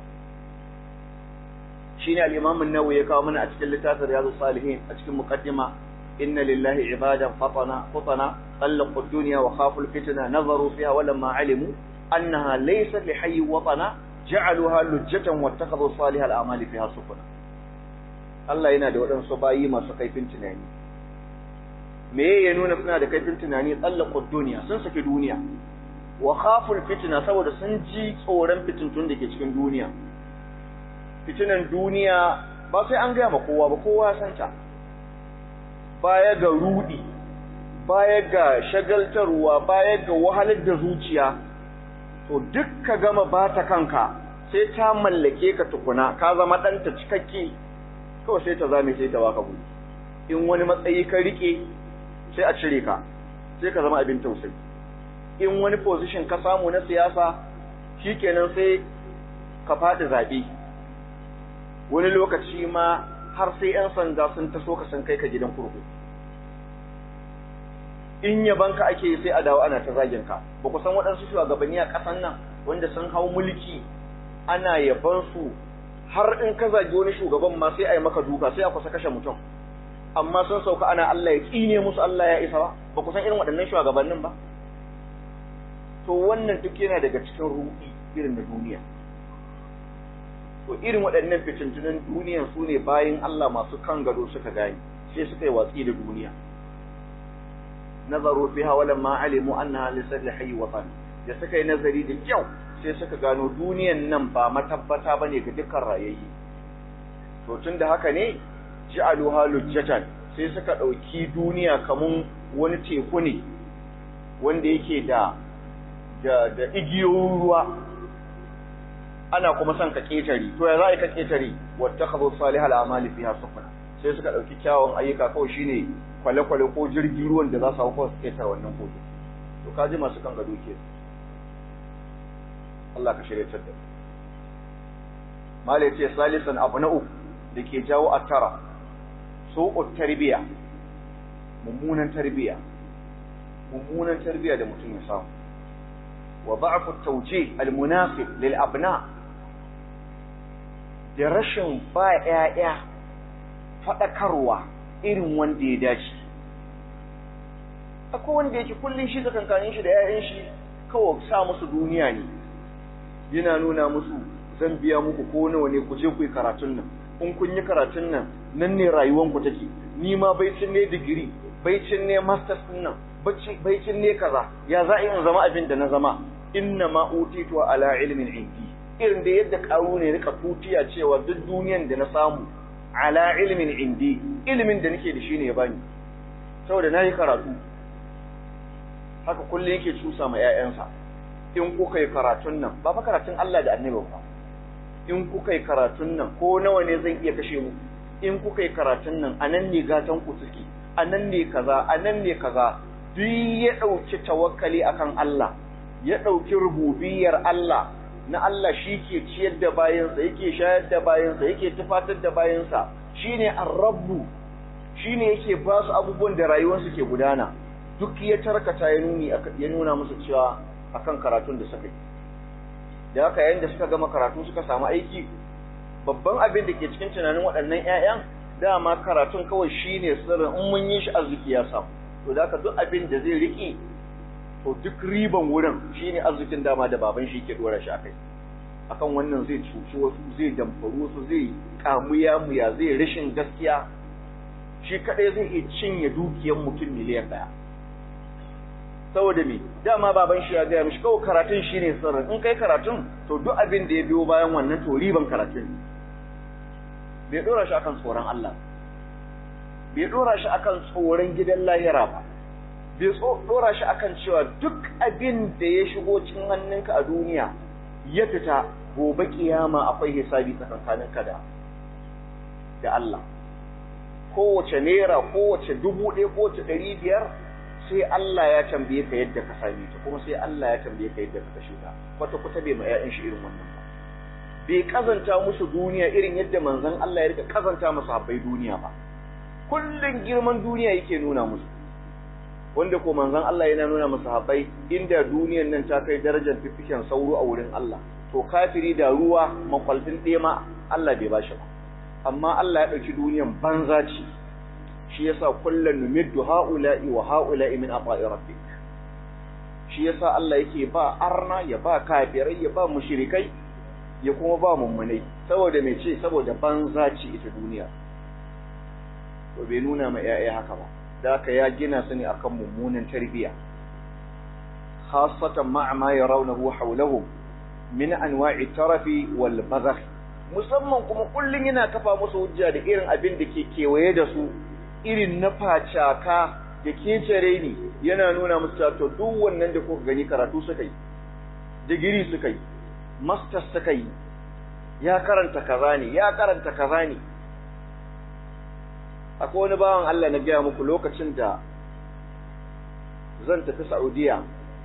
shine al-Imam an-Nawawi ya kawo mana a cikin littafin Riyadus Salihin a cikin muqaddima inna lillahi ibadan fatana fatana طلقوا الدنيا وخافوا الفتنة نظروا فيها ولما علموا أنها ليست لحي وطنا جعلوها لجة واتخذوا صالح الأعمال فيها سفنا Allah yana da waɗansu bayi masu kaifin tunani me ya nuna suna da kaifin tunani tsallakon duniya sun saki duniya wa khaful fitna saboda sun ji tsoron fitintun da ke cikin duniya fitinan duniya ba sai an gaya ma kowa ba kowa ya santa baya ga rudi baya ga shagaltarwa baya ga wahalar da zuciya to duk ka gama ba ta kanka sai ta mallake ka tukuna ka zama ɗanta cikakke kawai sai ta zame sai ta baka gudu in wani matsayi ka rike sai a cire ka sai ka zama abin tausayi in wani position ka samu na siyasa shikenan sai ka faɗi zaɓe wani lokaci ma har sai 'yan sanda sun taso ka san kai ka gidan kurkuku in yabanka ake sai a dawo ana ta zagin ka ba ku san waɗansu shugabanni a ƙasan nan wanda sun hau mulki ana yaban su har in ka zagi wani shugaban ma sai a yi maka duka sai a kusa kashe mutum amma sun sauka ana Allah ya tsine musu Allah ya isa ba ba ku san irin waɗannan shugabannin ba to wannan duk yana daga cikin ruɗi irin da duniya to to irin waɗannan fitintunan duniyan su ne bayan Allah masu kan gado suka gani sai suka yi watsi da duniya nazaru fiha walamma alimu annaha lisal hayy watan da suka yi nazari da kyau sai suka gano duniyan nan ba matabbata bane ga dukkan rayayyi to tunda haka ne ja'aluha lujjatan sai suka dauki duniya kamun wani teku ne wanda yake da da da igiyoyin ruwa ana kuma son ka ketare to ya za ka ketare wattakhadhu salihal a'mali fiha sufna sai suka dauki kyawun ayyuka kawai shine kwale-kwale ko jirgin ruwan da za su hau kawai su ketare wannan kogi to kaji masu kan gado ke Allah ka shirya da mala ya ce salisan abu na uku da ke jawo a tara so'ud tarbiya mummunan tarbiya mummunan tarbiya da mutum ya samu wa ba'fu tawjih almunasib lil abna da rashin ba ƴaƴa fadakarwa irin wanda ya dace akwai wanda yake kullun shi tsakankanin shi da ƴaƴan shi kawai sa musu duniya ne yana nuna musu zan biya muku ko nawa ne ku je ku yi karatun nan in kun yi karatun nan nan ne rayuwan ku take ni ma baicin ne digiri baicin ne masters din nan baicin ne kaza ya za a in zama abin da na zama inna ma utitu ala ilmin indi irin da yadda karu ne rika tutiya cewa duk duniyan da na samu ala ilmin indi ilimin da nake da shi ne ya bani saboda na yi karatu haka kullum yake cusa ma 'ya'yansa in kuka yi karatun nan ba fa karatun Allah da annabi ba in kuka yi karatun nan ko nawa ne zan iya kashe mu in kuka yi karatun nan anan ne gatan ku suke anan ne kaza anan ne kaza duk ya dauki tawakkali akan Allah ya dauki rububiyar Allah na Allah shi ke ciyar da bayansa yake shayar da bayansa yake tufatar da bayansa shine ar-rabbu shine yake ba su abubuwan da rayuwarsu ke gudana duk ya tarkata ya nuni ya nuna musu cewa akan karatun da suka yi da haka yayin da suka gama karatu suka samu aiki babban abin da ke cikin tunanin waɗannan ƴaƴan dama karatun kawai shine sirrin in mun yi shi arziki ya samu to da haka duk abin da zai riƙe to duk riban wurin shine arzikin dama da baban shi yake dora shi akai akan wannan zai cuci wasu zai damfaru wasu zai kamuya muya zai rashin gaskiya shi kadai zai iya cinye dukiyar mutum miliyan ɗaya saboda me dama baban shi ya gaya mishi kawai karatun shine sirrin in kai karatun to duk abin da ya biyo bayan wannan to riban karatun bai dora shi akan tsoron Allah bai dora shi akan tsoron gidan lahira ba bai dora shi akan cewa duk abin da ya shigo cikin hannunka a duniya ya fita gobe kiyama akwai hisabi tsakankaninka da da Allah kowace naira kowace dubu ɗaya kowace ɗari biyar sai Allah ya tambaye ka yadda ka same ta kuma sai Allah ya tambaye ka yadda ka kashe ta kwata kwata bai ma ƴaƴan shi irin wannan ba bai kazanta musu duniya irin yadda manzon Allah ya rika kazanta musu habbai duniya ba kullun girman duniya yake nuna musu wanda ko manzon Allah yana nuna musu habbai inda duniyan nan ta kai darajar fifiken sauro a wurin Allah to kafiri da ruwa makwalfin ɗaya ma Allah bai bashi ba amma Allah ya ɗauki duniyan banza ce shi yasa kullun numiddu haula'i wa haula'i min ata'i rabbik shi yasa Allah yake ba arna ya ba kafirai ya ba mushrikai ya kuma ba mummunai saboda me ce saboda banza ce ita duniya to bai nuna ma yaya haka ba da haka ya gina su ne akan mummunan tarbiya khassatan ma'a ma yarawnahu hawlahum min anwa'i tarafi wal bazakh musamman kuma kullun yana kafa musu hujja da irin abin da ke kewaye da su irin na facaka da kecere ni yana nuna musu to duk wannan da kuka gani karatu suka yi digiri suka yi masters suka yi ya karanta kaza ne ya karanta kaza ne akwai wani bawan Allah na gaya muku lokacin da zan tafi Saudiya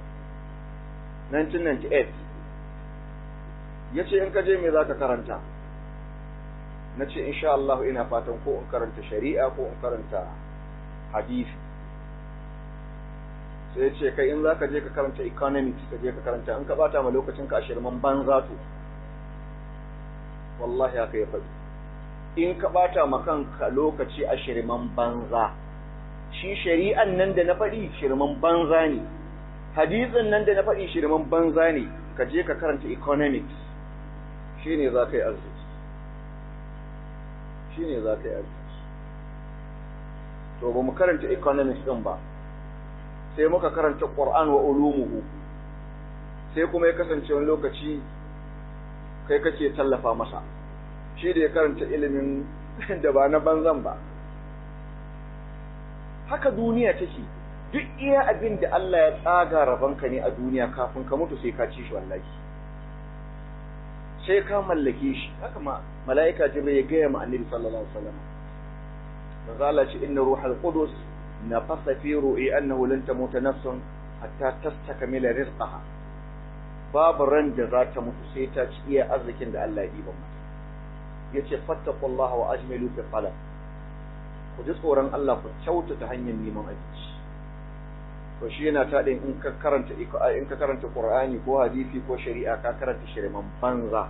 1998 ya ce in ka je me za ka karanta na ce insha Allah ina fatan ko in karanta shari'a ko in karanta hadisi sai ya ce kai in za ka je ka karanta economics ka je ka karanta in ka bata ma lokacin ka shirman banza to wallahi haka ya faɗi in ka bata ma kanka lokaci a shirman banza shi shari'an nan da na faɗi shirman banza ne hadisin nan da na faɗi shirman banza ne ka je ka karanta economics shine za ka yi arziki shine za ka yi arziki to ba mu karanta economics din ba sai muka karanta Qur'an wa ulumuhu sai kuma ya kasance wani lokaci kai kake tallafa masa shi da ya karanta ilimin da ba na banzan ba haka duniya take duk iya abin da Allah ya tsaga rabanka ne a duniya kafin ka mutu sai ka ci shi wallahi sai ka mallake shi haka ma mala'ika jibril ya gaya ma annabi sallallahu alaihi wasallam manzo Allah ce inna ruhal qudus nafasa fi ru'i annahu lan tamuta nafsun hatta tastakmila rizqaha babu ran da za ta mutu sai ta ci iya arzikin da Allah ya diba mata yace fattaqullaha wa ajmilu fi talab ku ji tsoron Allah ku kyautata hanyar neman abinci to shi yana ta in ka karanta in ka karanta Qur'ani ko hadisi ko shari'a ka karanta shirman banza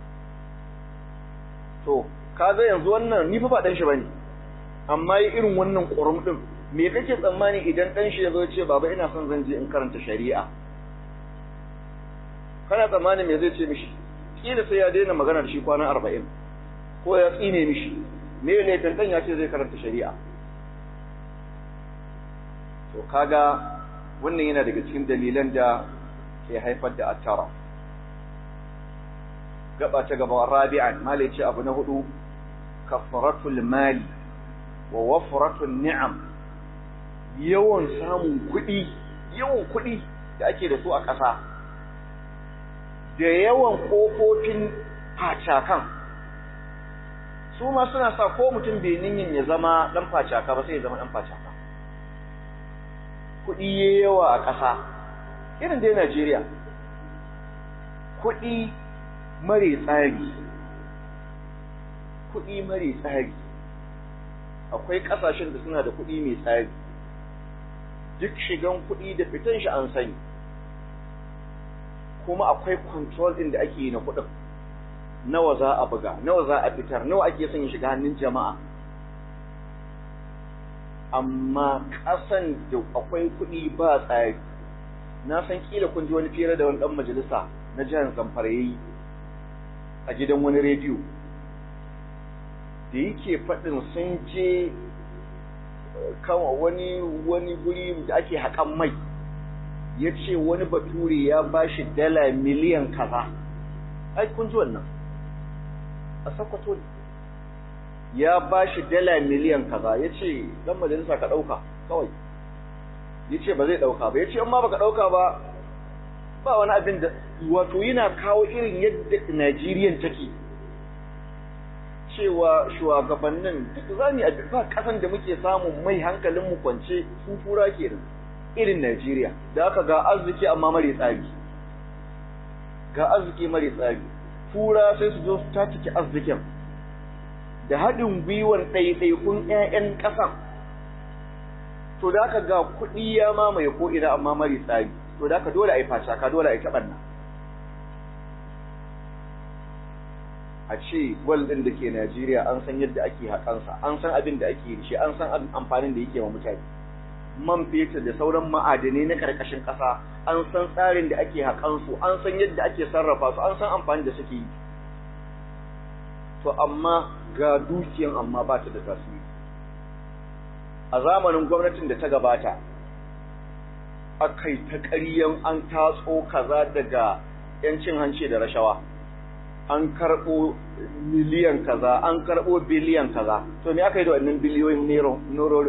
to kaga yanzu wannan ni fa ba dan shi bane amma yi irin wannan ƙurum din me kake tsammani idan dan shi yazo ce baba ina son zan je in karanta shari'a kana tsammani me zai ce mishi kila sai ya daina magana da shi kwana 40 ko ya tsine mishi me ne tantan ya ce zai karanta shari'a to kaga wannan yana daga cikin dalilan da ke haifar da attara gaba ta gaba rabi'an malai ce abu na hudu kafaratul mali wa wafratul ni'am yawan samun kuɗi yawan kuɗi da ake da su a ƙasa da yawan ƙofofin facakan su ma suna sa ko mutum bai ninyin ya zama ɗan facaka ba sai ya zama ɗan facaka kuɗi ya yawa a ƙasa irin dai Najeriya kuɗi mare tsari kuɗi mare tsari akwai ƙasashen da suna da kuɗi mai tsari duk shigan kuɗi da fitan shi an sani kuma akwai control ɗin da ake yi na kuɗin nawa za a buga nawa za a fitar nawa ake son shiga hannun jama'a amma ƙasan da akwai kuɗi ba tsari na san kila kun ji wani fira da wani ɗan majalisa na jihar zamfara yayi a gidan wani rediyo da yake faɗin sun je kama wani wani guri da ake haƙan mai ya ce wani bature ya ba shi dala miliyan kaza ai kun ji wannan a sakwato ne ya ba shi dala miliyan kaza ya ce dan majalisa ka ɗauka kawai ya ce ba zai ɗauka ba ya ce amma ba ka ɗauka ba ba wani abin da wato yana kawo irin yadda Najeriyan take cewa shugabannin duk za mu ba kasan da muke samun mai hankalin mu kwance fufura kenan irin Najeriya da aka ga arziki amma mare tsari ga arziki mare tsari fura sai su zo su tatike arzikin da haɗin gwiwar ɗaiɗaikun 'ya'yan ƙasan to da aka ga kuɗi ya mamaye ko ina amma mare tsari to da aka dole a yi facaka dole a yi taɓanna a ce gwal ɗin da ke Najeriya an san yadda ake haƙansa an san abin da ake da shi an san amfanin da yake wa mutane man fetur da sauran ma'adanai na ƙarƙashin ƙasa an san tsarin da ake haƙansu an san yadda ake sarrafa su an san amfani da suke yi to amma ga dukiyan amma ba ta da tasiri a zamanin gwamnatin da ta gabata akai ta ƙaryan an tatso kaza daga yancin hanci da rashawa an karɓo miliyan kaza an karɓo biliyan kaza to me aka yi da wannan biliyoyin nerori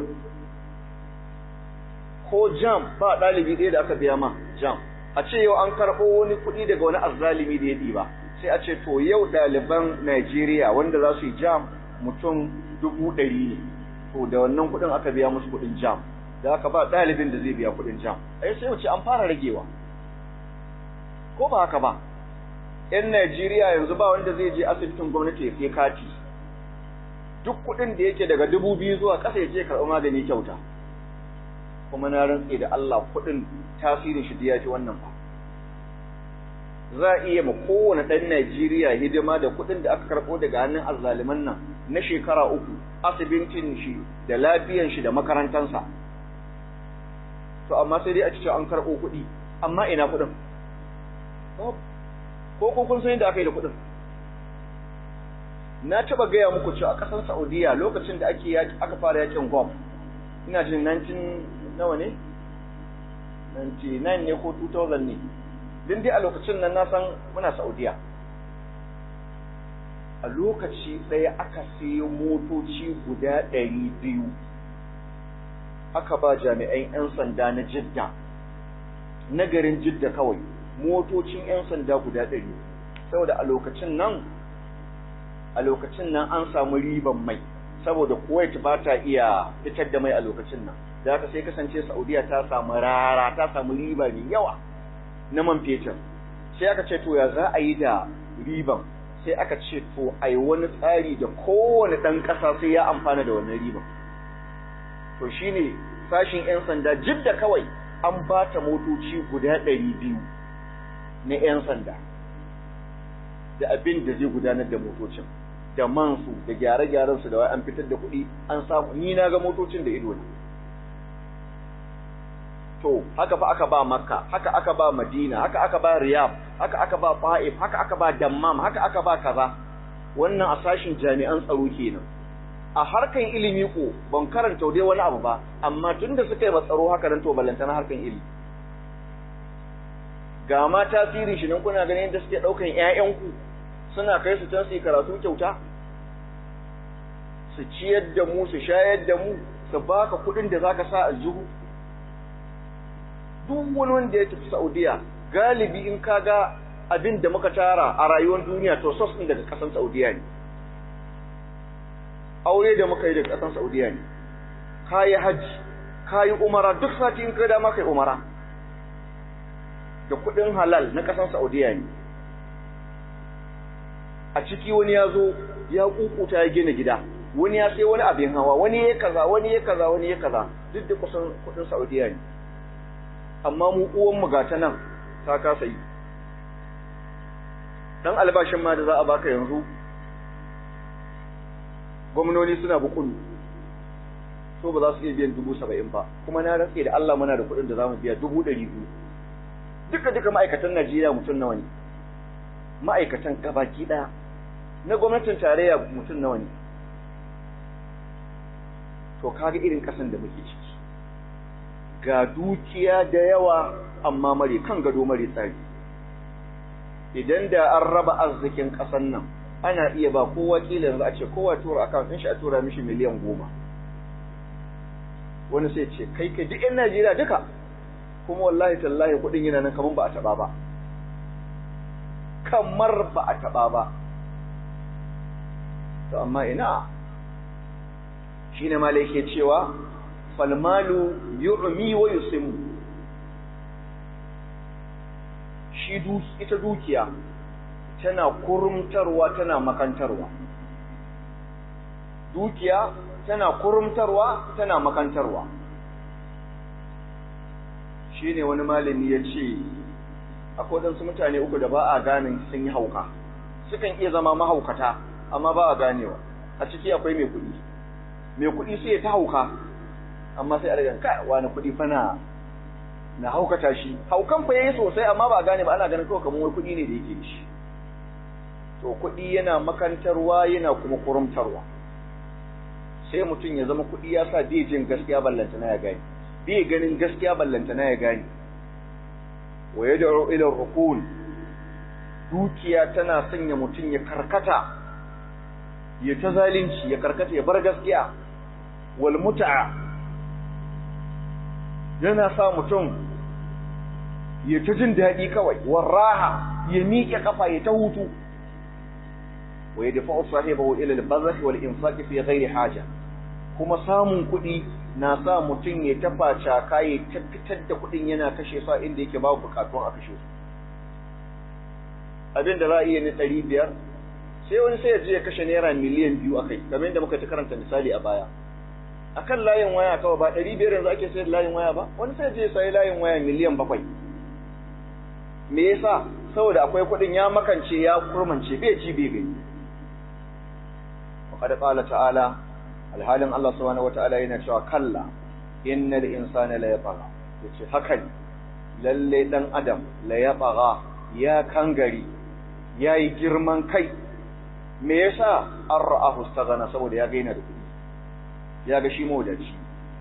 ko jam ba ɗalibi ɗaya da aka biya ma jam a ce yau an karɓo wani kuɗi daga wani azzalimi da ya ɗiba sai a ce to yau ɗaliban Najeriya wanda za su yi jam mutum dubu ɗari ne to da wannan kuɗin aka biya musu kuɗin jam da aka ba ɗalibin da zai biya kuɗin jam ai sai wuce an fara ragewa ko ba haka ba ‘yan Najeriya yanzu ba wanda zai je asibitin gwamnati ya sai kati duk kuɗin da yake daga dubu biyu zuwa ƙasa ya je karɓi magani kyauta kuma na rantse da Allah kuɗin tasirin shi ya fi wannan ba za a iya ma kowane ɗan Najeriya hidima da kuɗin da aka karɓo daga hannun azzaliman nan na shekara uku asibitin shi da lafiyan shi da makarantansa to amma sai dai a cikin an karɓo kuɗi amma ina kuɗin ko ko kun san yadda aka yi da kuɗin na taba gaya muku cewa a ƙasar Saudiya lokacin da ake aka fara yakin Gulf ina jin 19 nawa ne 99 ne ko 2000 ne din dai a lokacin nan na san muna Saudiya a lokaci ɗaya aka sayo motoci guda ɗari biyu aka ba jami'an 'yan sanda na jidda na garin jidda kawai motocin 'yan sanda guda ɗari saboda a lokacin nan a lokacin nan an samu riban mai saboda kuwait ba ta iya fitar da mai a lokacin nan da aka sai kasance saudiya ta samu rara ta samu riba mai yawa na man fetur sai aka ce to ya za a yi da riban sai aka ce to a yi wani tsari da kowane ɗan ƙasa sai ya amfana da wannan riban to shine sashin 'yan sanda jidda kawai an ba ta motoci guda ɗari biyu na 'yan sanda da abin da zai gudanar da motocin da mansu da gyare-gyaren su da wai an fitar da kuɗi an samu ni na ga motocin da ido ne to haka fa aka ba makka haka aka ba madina haka aka ba riyab haka aka ba fa'if haka aka ba dammam haka aka ba kaza wannan a sashin jami'an tsaro kenan a harkan ilimi ko ban karanta dai wani abu ba amma tunda suka yi ba tsaro haka nan to ballantana harkan ilimi ga ma tasirin shi nan kuna ganin yadda suke ɗaukan ‘ya'yanku suna kai su can su yi karatu kyauta su ciyar da mu su shayar da mu su baka kuɗin da zaka sa a jihu duk wani wanda ya tafi saudiya galibi in ka ga abin da muka tara a rayuwar duniya to sos ɗin daga ƙasan saudiya ne aure da muka yi daga ƙasan saudiya ne ka yi hajji ka yi umara duk sati in ka dama ka yi umara da kuɗin halal na ƙasar Saudiya ne. A ciki wani ya zo ya kukuta ya gina gida, wani ya sai wani abin hawa, wani ya kaza, wani ya kaza, wani ya kaza, duk da kusan kuɗin Saudiya ne. Amma mu uwan mu gata nan ta kasa yi. Dan albashin ma da za a baka yanzu, gwamnoni suna bukulu. So ba za su iya biyan dubu saba'in ba, kuma na rantse da Allah muna da kuɗin da za mu biya dubu ɗari biyu. duka duka ma'aikatan Najeriya mutum nawa ne ma'aikatan gabaki daya na gwamnatin tarayya mutum nawa ne to kaga irin kasan da muke ciki ga dukiya da yawa amma mare kan gado mare tsari idan da an raba arzikin kasan nan ana iya ba kowa kila yanzu a ce kowa tura account din shi a tura mishi miliyan goma wani sai ce kai kai duk 'yan Najeriya duka kuma wallahi tallahi kudin yana nan kamar ba a taba ba kamar ba a taba ba to amma ina shine ma yake cewa falmalu yu'mi wa yusimmu shi ita dukiya tana kurumtarwa tana makantarwa dukiya tana kurumtarwa tana makantarwa shi ne wani malami ya ce akwai waɗansu mutane uku da ba a ganin sun yi hauka sukan iya zama mahaukata amma ba a ganewa a ciki akwai mai kuɗi mai kuɗi sai ya ta hauka amma sai a daga kai wani kuɗi fa na na haukata shi haukan fa yayi sosai amma ba a gane ba ana ganin kawai kamar wani kuɗi ne da yake da shi to kuɗi yana makantarwa yana kuma kurumtarwa sai mutum ya zama kuɗi ya sa bai jin gaskiya ballantana ya gane bai ganin gaskiya ballantana ya gane wa yad'u ila rukun dukiya tana sanya mutum ya karkata ya ta zalunci ya karkata ya bar gaskiya wal mut'a yana sa mutum ya ta jin daɗi kawai warraha ya miƙe kafa ya ta hutu wa yadfa'u sahibahu ila al-bazh wal infaq fi ghairi haja kuma samun kuɗi na sa mutum ya tafa caka ya fitar da kuɗin yana kashe sa inda yake babu bukatun a kashe su abin da za a iya na ɗari biyar sai wani sai ya je ya kashe naira miliyan biyu a kai kamar yadda muka ta karanta misali a baya akan layin waya kawai ba ɗari biyar yanzu ake sayar layin waya ba wani sai ya je ya sayi layin waya miliyan bakwai me yasa saboda akwai kuɗin ya makance ya kurmance bai ci bai gani وقد قال تعالى alhalin Allah subhanahu wataala yana cewa kalla innal insana la yatagha yace haka ne lalle dan adam la yatagha ya kangari yayi girman kai me yasa an ra'ahu staghana saboda ya gaina da kuɗi ya ga shi mawadaci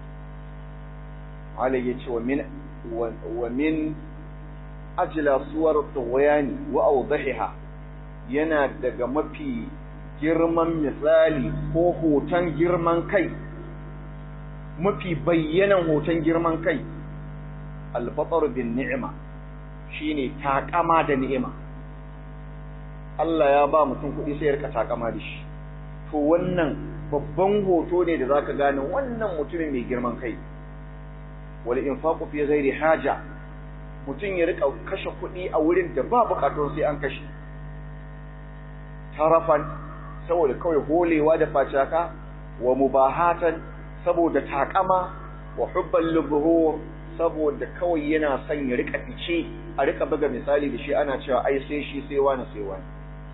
Ali ya ce wa min wa min ajla suwar tughyan wa awdahiha yana daga mafi girman misali ko hoton girman kai mafi bayyanan hoton girman kai albatar bin ni'ima shine takama da ni'ima Allah ya ba mutum kuɗi sai ya rika takama da shi to wannan babban hoto ne da zaka gane wannan mutumin mai girman kai wal infaqu fi ghairi haja mutum ya rika kashe kuɗi a wurin da ba bukatun sai an kashe tarafan saboda kawai holewa da facaka wa mubahatan saboda takama wa hubban lubhur saboda kawai yana son ya rika fice a rika buga misali da shi ana cewa ai sai shi sai wani sai wani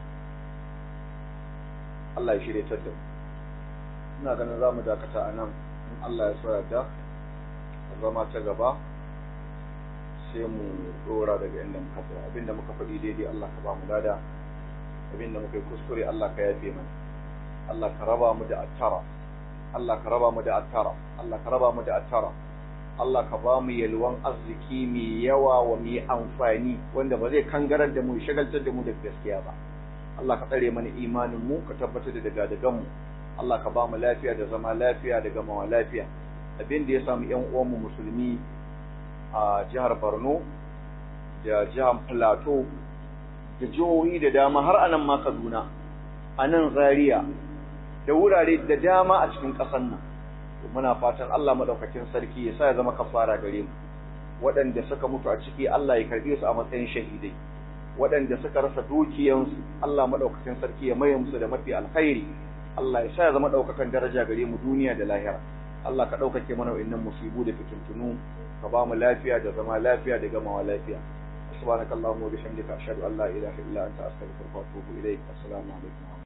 Allah ya shirye ta da ina ganin za mu dakata a nan in Allah ya so yarda a zama ta gaba sai mu dora daga inda muka tsaya abinda muka faɗi daidai Allah ka ba mu lada abinda muka yi kuskure Allah ka yafe mana Allah ka raba mu da attara Allah ka raba mu da attara Allah ka raba mu da attara Allah ka ba mu yalwan arziki mai yawa wa mai amfani wanda ba zai kangarar da mu shagaltar da mu da gaskiya ba Allah ka tsare mana imanin mu ka tabbatar da daga dagan mu Allah ka ba mu lafiya da zama lafiya da gamawa lafiya abin da ya samu ƴan uwan mu musulmi a jihar Borno da jihar Plateau da jihohi da dama har anan ma Kaduna anan Zaria da wurare da dama a cikin ƙasar nan muna fatan Allah madaukakin sarki ya sa ya zama kafara gare mu waɗanda suka mutu a ciki Allah ya karbe su a matsayin shahidai waɗanda suka rasa dukiyansu Allah madaukakin sarki ya maye musu da mafi alkhairi Allah ya sa ya zama daukakan daraja gare mu duniya da lahira Allah ka daukake mana wa'annan musibu da fitintunu ka ba mu lafiya da zama lafiya da gamawa lafiya subhanakallahumma wa bihamdika ashhadu an la ilaha illa anta astaghfiruka wa atubu ilaik assalamu alaikum